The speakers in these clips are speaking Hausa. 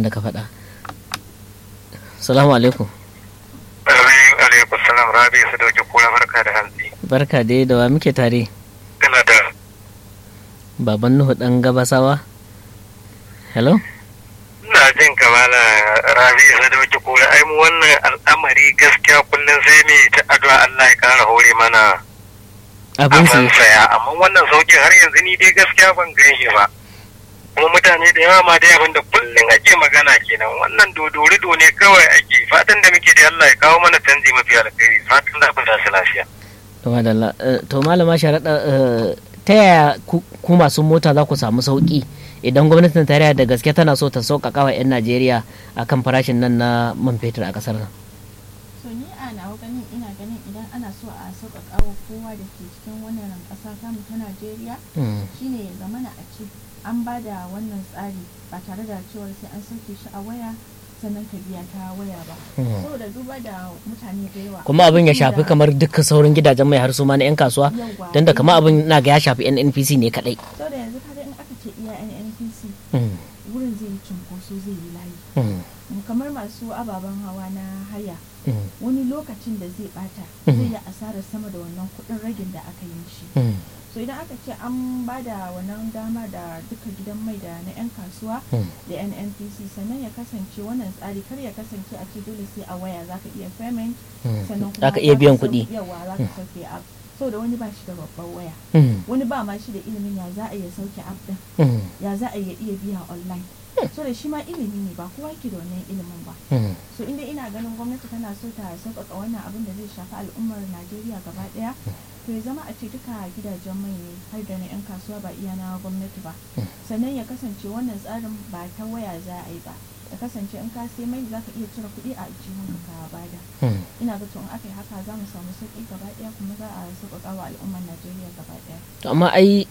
da ka faɗa salamu alaikum Amin alaikum salam rabi su dauki kura barka da hantsi. barka dai da wa muke tare Ina da baban nuhu dan gabasawa hello ina jin kamala rabi su dauki kura ai mu wannan al'amari gaskiya kullum sai ne ta addu'a Allah ya kara hore mana abin su abin saya amma wannan sauki har yanzu ni dai gaskiya ban gan shi ba. Kuma mutane da yawa ma dai abin da kullum ake magana kenan wannan dodorido ne kawai ake fatan da muke da Allah ya kawo mana canji mafi alkhairi fatan da ku su lafiya. to madalla Eh, to malama sharaɗa eh, ta yaya ku ku masu mota za ku samu sauƙi idan gwamnatin tarayya da gaske tana so ta sauƙaƙa wa 'yan najeriya akan farashin nan na man fetur a ƙasar nan so ni a nawa ganin ina ganin idan ana so a sauƙaƙa wa kowa da ke cikin wannan ƙasa tamu ta najeriya Mm, shine ya zamana a ce an ba da wannan tsari ba tare da cewar sai an sauke shi a waya sannan ka biya ta waya ba Mm. saboda duba da mutane da yawa kuma abin ya shafi da- kamar dukkan sauran gidajen mai har su ma na 'yan kasuwa Yawwa. don da kama abin na ga ya shafi nnpc ne kaɗai saboda yanzu kaga in aka ce iya nnpc Mm, wurin zai yi cunkoso zai yi layi mm, kamar masu ababen hawa na haya mm, wani lokacin da zai bata Mhm. zai yi asarar sama da wannan kuɗin ragin da aka yi shi mm, so idan aka ce an ba da wannan dama da duka gidan mai da na 'yan kasuwa mm. da nnpc sannan ya kasance wannan tsari kar ya kasance a ce dole sai a waya zaka iya payment Mm. sannan kuma Za ka iya biyan kuɗi yawa za ka sauke app so da wani ba shi da babbar waya Mm, wani ba ma shi da ilimin ya za a iya sauke app din mm, ya za a iya iya biya online so da shi ma ilimi ne ba kowa yake da wannan ilimin ba mm. so inda ina ganin gwamnati tana so ta sauƙaƙa wannan abin da zai shafi al'ummar najeriya gaba ɗaya to ya zama a ce duka gidajen mai ne har da na 'yan kasuwa ba iya na gwamnati ba sannan ya kasance wannan tsarin ba ta waya za a yi ba ya kasance in ka sai mai za ka iya cire kuɗi a aljihun ka bada Mm. ina ga to in aka yi haka za mu samu sauƙi gaba ɗaya kuma za a sauƙaƙa wa al'ummar najeriya gaba ɗaya To amma ai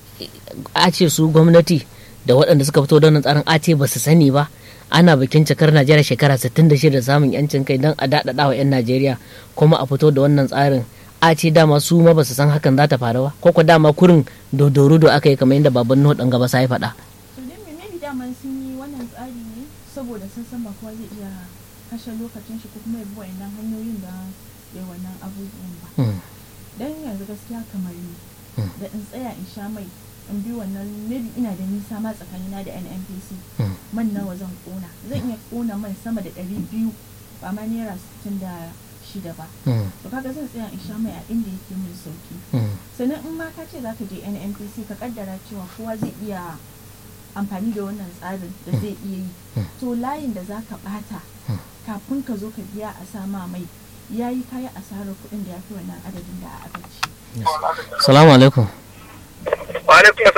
a ce su gwamnati da waɗanda suka fito da wannan tsarin a ce ba su sani ba ana bikin cikar najeriya shekara 66 da samun yancin kai don a daɗaɗa wa 'yan najeriya kuma a fito da wannan tsarin a ce dama su ma ba su san hakan za ta faru ba ko ko dama kurin dodorudo aka yi kamar yadda baban nuhu ɗan gaba sa ya faɗa to dai me maybe daman sun yi wannan tsari ne saboda sun san ba kowa zai iya kashe lokacin shi ko kuma ya bi wa'annan hanyoyin da ya wannan abubuwan ba Mm, dan yanzu gaskiya kamar ni Mm. da in tsaya in sha mai in bi wannan maybe ina da nisa ma tsakanina da nnpc mm, man nawa zan kona zan iya kona man sama da ɗari biyu ba ma naira sittin da shida ba mm, to kaga zan tsaya in sha mai a inda yake min sauki mm, sannan in ma ka ce za ka je nnpc ka kaddara cewa kowa zai iya amfani da wannan tsarin da zai iya yi to layin da za ka bata kafin ka zo ka biya a sama mai ya yi kayi asarar kuɗin da ya fi wannan adadin da aka ci salamu alaikum Wa alaikum